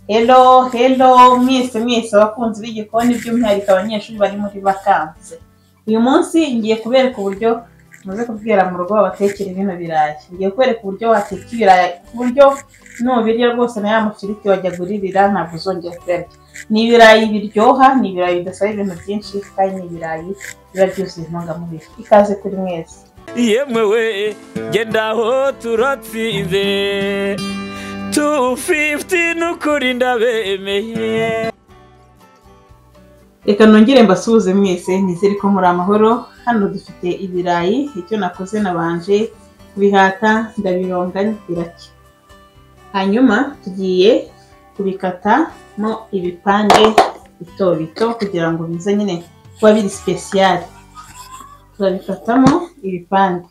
Hello, hello, mwese mwese abakunzi b'igikoni by'umwihariko abanyeshuri bari muri vakanse. Uyu munsi ngiye kubereka uburyo muze kubwira mu rugo babatekera bino birayi. Ngiye kubereka uburyo wateka ibirayi ku buryo nubirya rwose na ya mafiriti wajya guririra ntabwo uzongera kuyarya. Ni ibirayi biryoha, ni ibirayi bidasaba ibintu byinshi kandi ni ibirayi biba byuzuye intungamubiri. Ikaze kuri mwese. yemewe genda aho turatsinze tu fifuti n'ukuri ndabemeye Reka nongere mbasuhuze mwese nizere ko muri amahoro hano dufite ibirayi icyo nakoze nabanje kubihata ndabironga birake hanyuma tugiye kubikatamo ibipande bito bito kugira ngo bize nyine kuba biri sipesiyare turabikatamo ibipande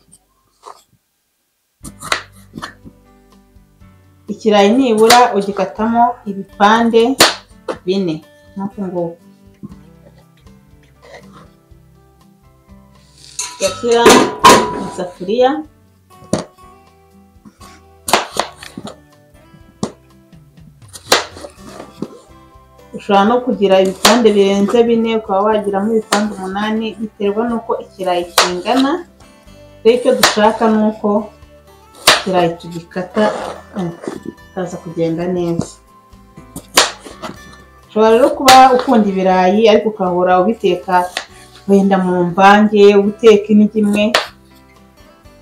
ikirayi nibura ugikatamo ibipande bine nk'uku nguku ugashyira mu isafuriya ushobora no kugira ibipande birenze bine ukaba wagiramo ibipande umunani biterwa n'uko ikirayi kingana rero icyo dushaka ni uko ikirayi tugikata kikaza kugenda neza ushobora rero kuba ukunda ibirayi ariko ukahora ubiteka wenda mu mvange ubuteka indyo imwe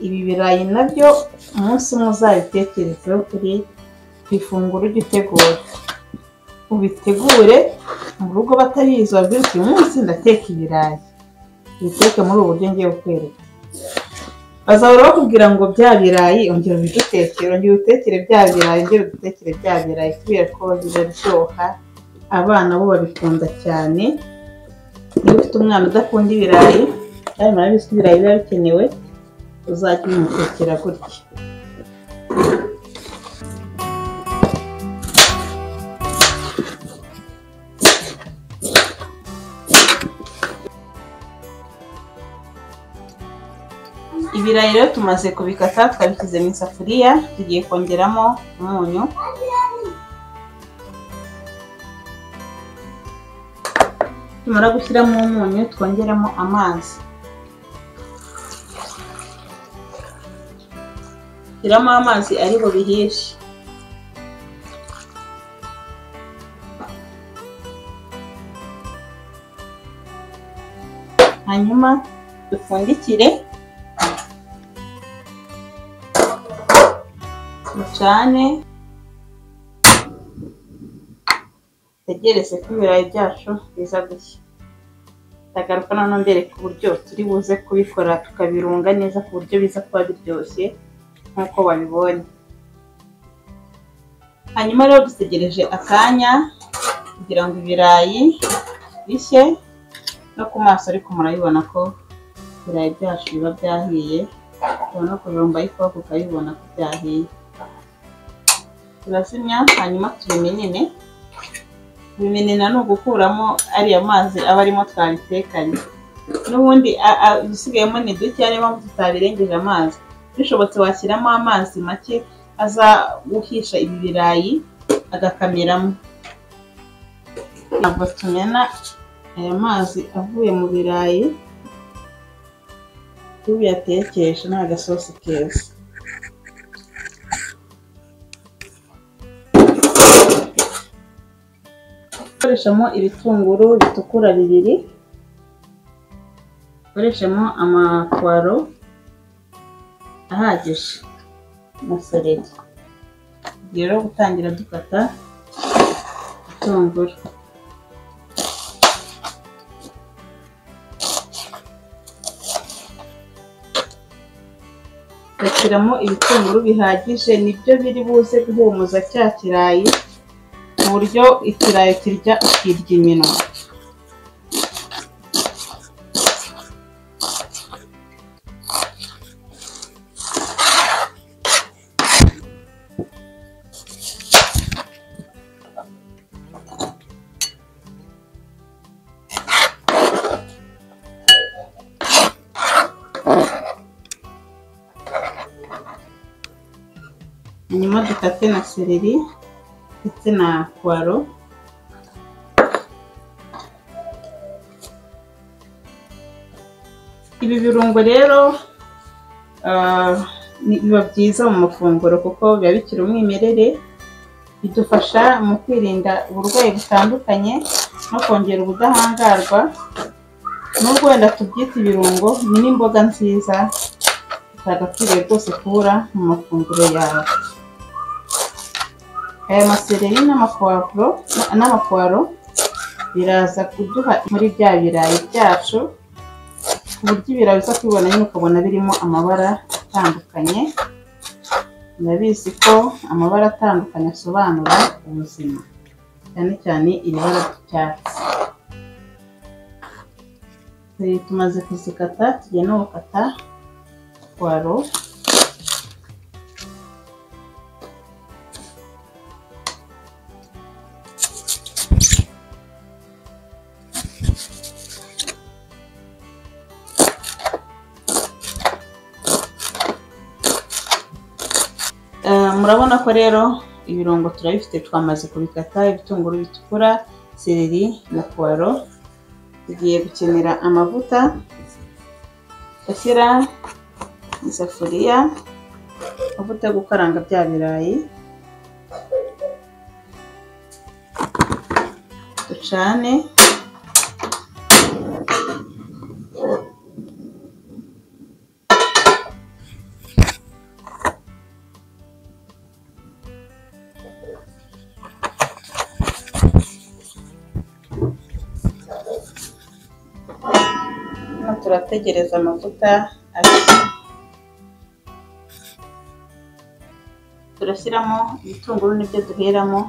ibi birayi nabyo umunsi umwe uzabitekerezeho kuri ku ifunguro ujya utegura ubitegure mu rugo batabizi wabwira uti uyu munsi ndateka ibirayi ubiteke muri ubu buryo ngiye kukwereka bazahora bakubwira ngo bya birayi ongera ubidutekere ongera ubitekere bya birayi ongera udutekere bya birayi kubera ko biraryoha abana bo babikunda cyane niba ufite umwana udakunda ibirayi kandi murabizi ko ibirayi biba bikenewe uzajya ubimutekera gutya ibirayi rero tumaze kubikata twabishyize mu isafuriya tugiye kongeramo umunyu tumara gushyiramo umunyu twongeramo amazi shyiramo amazi ari bubihishe hanyuma dupfundikire ducane dutegereze ko ibirayi byacu biza gushya ndagaruka noneho mbereka uburyo turi buze kubikora tukabirunga neza ku buryo biza kuba biryoshye nk'uko babibonye hanyuma rero dutegereje akanya kugira ngo ibirayi bishye no ku maso ariko murabibona ko ibirayi byacu biba byahiye tubona kubirumba ariko ukabibona ko byahiye turazimya hanyuma tubimenene bimenena ni ugukuramo ariya mazi aba arimo twabitekanye n'ubundi ibisigayemo ni duke ariyo mpamvu tutabirengeje amazi bishobotse washyiramo amazi make aza guhisha ibi birayi agakamiramo ntabwo tumena aya mazi avuye mu birayi tubiyatekesha ni agasosi keza gukoreshamo ibitunguru bitukura bibiri ukoreshamo amapuwaro ahagije umusereri tugiye rero gutangira dukata ibitunguru gashyiramo ibitunguru bihagije nibyo biri buze guhumuza cya kirayi ku buryo ikirayi kirya ukirya iminwa hanyuma dukate na sereri ndetse na puwaro ibi birungo rero ah, ni- biba byiza mu mafunguro kuko biba bigira umwimerere bidufasha mu kwirinda uburwayi butandukanye no kongera ubudahangarwa nubwo wenda tubyita ibirungo ni n'imboga nziza utagakwiriye rwose kubura mu mafunguro yawe aya masereri n'amapuwavuro n'amapuwaro biraza kuduha muri bya birayi byacu ku buryo ibirayi uza kubibona nyine ukabona birimo amabara atandukanye murabizi ko amabara atandukanye asobanura ubuzima cyane cyane iri bara ry'icyatsi Eh, tumaze kuzikata tugiye no gukata puwaro Eh, murabona ko rero ibirungo turabifite twamaze kubikata ibitunguru bitukura sereri na puwaro tugiye gukenera amavuta ashyira mu isafuriya amavuta yo gukaranga bya birayi ducane hano turategereza amavuta ashya turashyiramo ibitunguru nibyo duheramo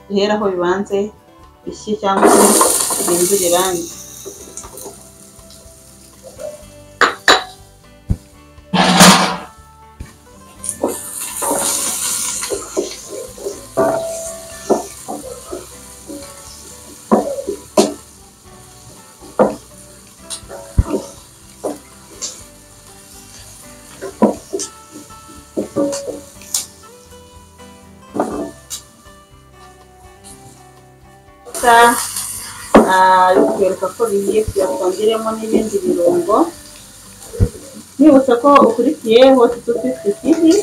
duheraho bibanze bishye cyangwa se bihindura irangi gusa bikwereka ko bigiye tuyakongeremo n'ibindi birungo nibutsa ko ukurikiye hoti tu fifuti tivi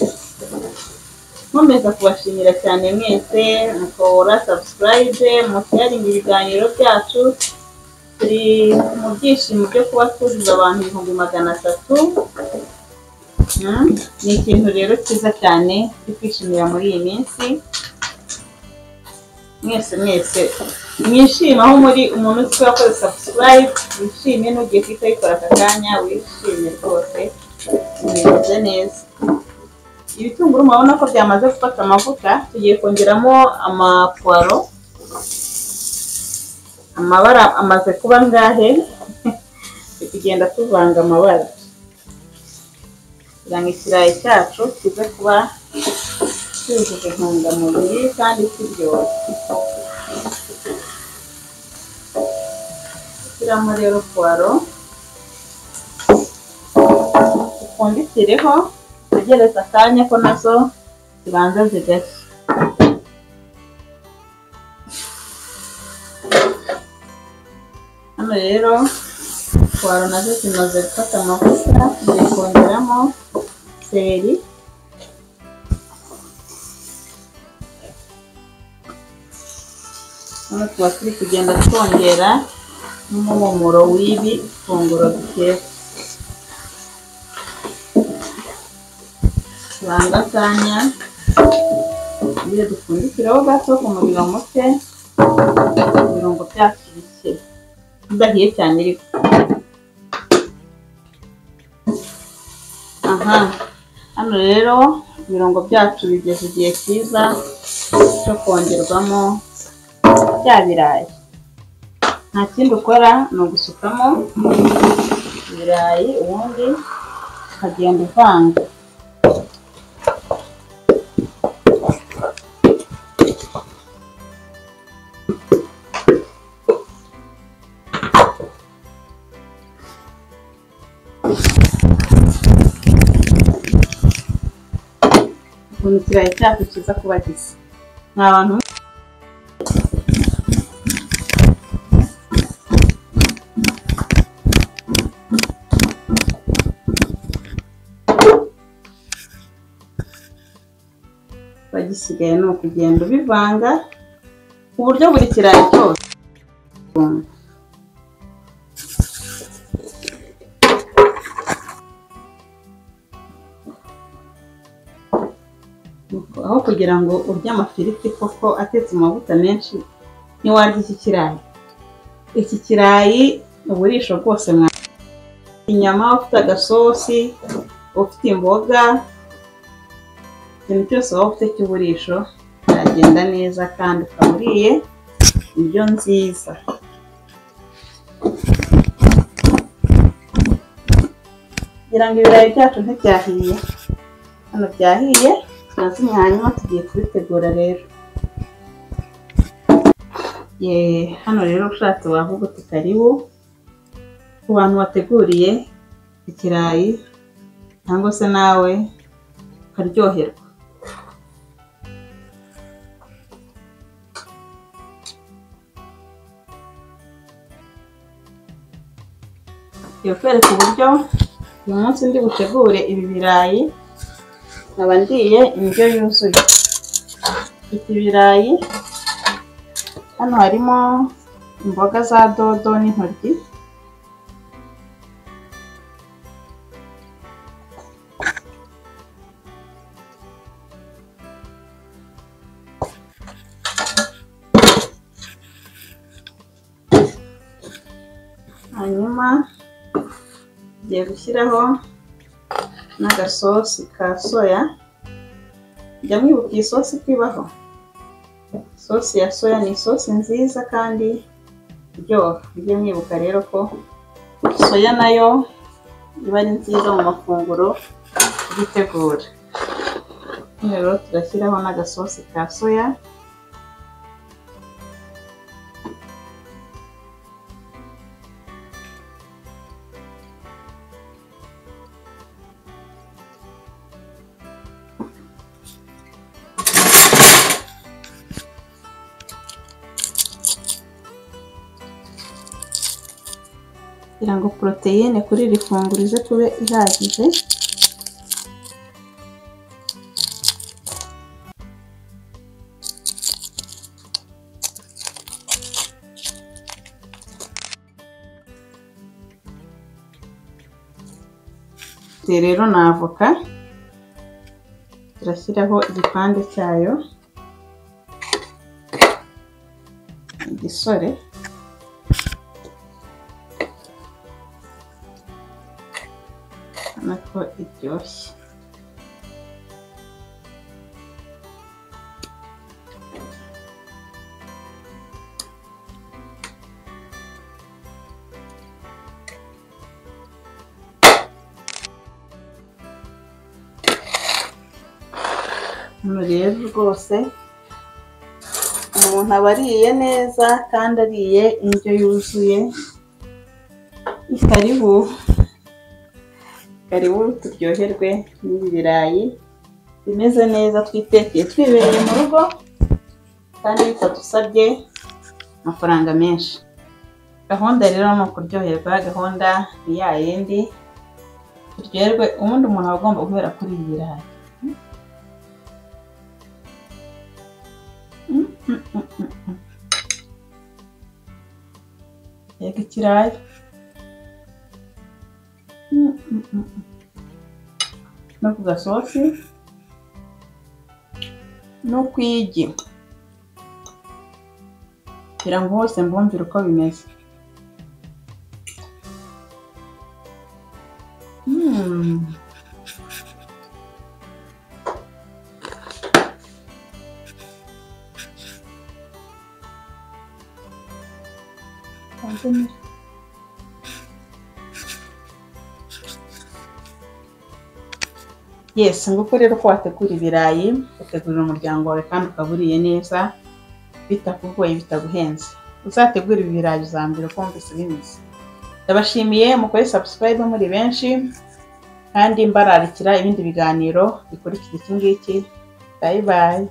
nkomeza kubashimira cyane mwese mukora sabusikarayibe musayaringa ibiganiro byacu turi mu byishimo byo kuba twujuje abantu ibihumbi magana atatu Mm, ni ikintu rero cyiza cyane cyo kwishimira muri iyi minsi mwese mwese mwishime aho muri umuntu uzi wakoze sabusikarayibu wishime n'ugiye kuhita ayikora aka kanya wishime rwose umeze neza ibitunguru murabona ko byamaze gufata amavuta tugiye kongeramo amapuwaro amabara amaze kuba angahe turi kugenda tuvanga amabara kugira ngo ikirayi cyacu kize kuba cyujuje intungamubiri kandi kiryoshye shyiramo rero puwaro upfundikireho utegereze akanya ko nazo zibanza zigashya hano rero puwaro nazo zimaze gufata amavuta tugiye kongeramo seleri hano tuba turi kugenda twongera n'umuhumuro w'ibi funguro duteka tubanza akanya iyo dupfundikireho gato ku muriro muke ibirungo byacu bike udahiye cyane ariko aha hano rero ibirungo byacu bigeze igihe cyiza cyo kongerwamo bya birayi nta kindi ukora ni ugusukamo ibirayi ubundi ukagenda uvanga ukuntu ikirayi cyacu kiza kuba gisa ni abantu igisigaye ni ukugenda ubivanga ku buryo buri kirayi cyose aho kugira ngo urye amafiriti koko atetse mu mavuta menshi ntiwarya iki kirayi iki kirayi uburisho bwose mwa inyama ufite agasosi ufite imboga ikintu cyose waba ufite cy'uburisho kiragenda neza kandi ukaba uriye indyo nziza kugira ngo ibirayi byacu ntibyahiye hano byahiye turazimya hanyuma tugiye kubitegura rero Ye, hano rero ushatse wavuga uti karibu ku bantu wateguriye ikirayi cyangwa se nawe ukaryoherwa Tugiye kwereka uburyo uyu munsi ndi butegure ibi birayi nkaba ndiye indyo yuzuye mfite ibirayi hano harimo imboga za dodo n'intoryi hanyuma ngiye gushyiraho n'agasosi ka soya jya mwibuka iyi sosi ko ibaho sosi ya soya ni isosi nziza kandi iryoha mujye mwibuka rero ko soya nayo iba ari nziza mu mafunguro tugitegura hano rero turashyiraho n'agasosi ka soya kugira ngo poroteyine kuri iri funguro ize kube ihagije Iyi rero ni avoka turashyiraho igipande cyayo igisore urabona ko iryoshye hano rero rwose umuntu aba ariye neza kandi ariye indyo yuzuye karibu karibu turyoherwe n'ibi birayi bimeze neza twitekeye twibereye mu rugo kandi bitadusabye amafaranga menshi gahunda rero ni ukuryoherwa gahunda ni ya yindi turyoherwe ubundi umuntu aba agomba guhera kuri ibi birayi reka ikirayi no ku gasosi no ku igi kugira ngo hose mbumvire uko bimeze Thank you. yesi nguko rero ko wategura ibirayi utegurira umuryango wawe kandi ukaba uriye neza bitakugoye bitaguhenze uzategure ibi birayi uzambere uko wumvise bimeze ndabashimiye mukore sabusikarayibu muri benshi kandi mbararikira ibindi biganiro bikurikira iki ngiki bayi bayi